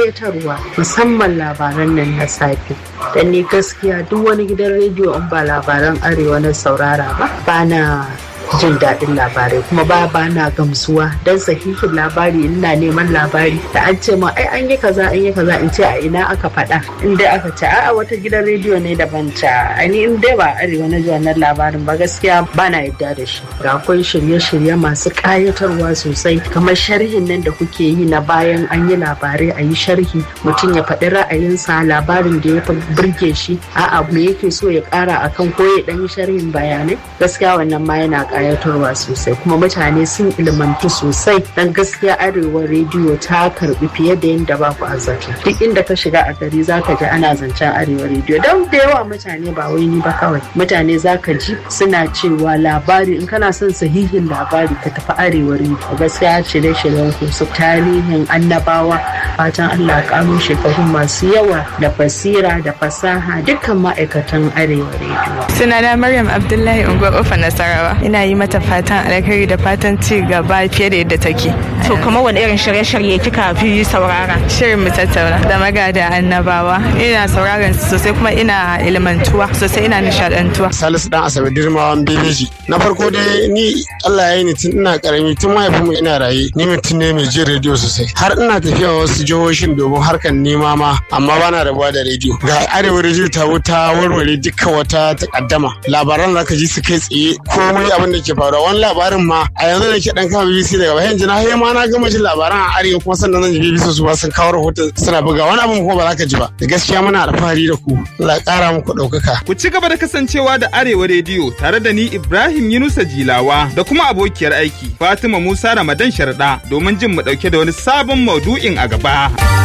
ƙayatarwa musamman labaran nan na safe dan ni gaskiya duk wani gidan rediyo in ba labaran arewa na saurara ba ba na jin daɗin labarai kuma ba ba na gamsuwa don sahihin labari ina neman labari da an ce ma ai an yi kaza an yi kaza in ce a ina aka faɗa in dai aka ce a wata gidan rediyo ne daban ta ani in dai ba arewa na ji wannan labarin ba gaskiya ba na yadda da shi ga akwai shirye-shirye masu ƙayatarwa sosai kamar sharhin nan da kuke yi na bayan an yi labarai a yi sharhi mutum ya faɗi ra'ayinsa labarin da ya fi burge shi a'a me yake so ya ƙara akan ko ya ɗan yi sharhin bayanai gaskiya wannan ma yana kayatarwa sosai kuma mutane sun ilmantu sosai dan gaskiya arewa rediyo ta karbi fiye da yadda ba ku azzaki duk inda ka shiga a gari zaka ji ana zancen arewa rediyo don da yawa mutane ba wai ni ba kawai mutane zaka ji suna cewa labari in kana son sahihin labari ka tafi arewa rediyo gaskiya shirye-shiryen ku su tarihin annabawa fatan Allah karo shekaru masu yawa da basira da fasaha dukkan ma'aikatan arewa rediyo sunana Maryam Abdullahi Unguwar Ofa Nasarawa ina yi mata fatan alkhairi da fatan ci gaba fiye da yadda take. To kuma wani irin shirye-shirye kika fi saurara? Shirin mu tattauna da magada annabawa. Ina sauraron su sosai kuma ina ilmantuwa sosai ina nishadantuwa. Salisu dan Asabe Dirmawan Bebeji. Na farko dai ni Allah ya yi ni tun ina karami tun mahaifinmu ina raye ni mutum ne mai jin rediyo sosai. Har ina tafiya wasu jihohin domin harkar nema ma amma bana rabuwa da rediyo. Ga arewa rediyo ta wuta warware dukkan wata takaddama. Labaran zaka ji su kai tsaye komai abin da ke faruwa wani labarin ma a yanzu da ke dan kama BBC daga bayan jina har ma na gama jin labaran a arewa kuma sannan zan ji BBC su ba sun kawo rahoton suna buga wani abin kuma ba za ka ji ba da gaskiya muna alfahari da ku Allah kara muku ɗaukaka. Ku ci gaba da kasancewa da Arewa Rediyo tare da ni Ibrahim Yunusa Jilawa da kuma abokiyar aiki Fatima Musa Ramadan Sharda domin jin mu ɗauke da wani sabon maudu'in a gaba.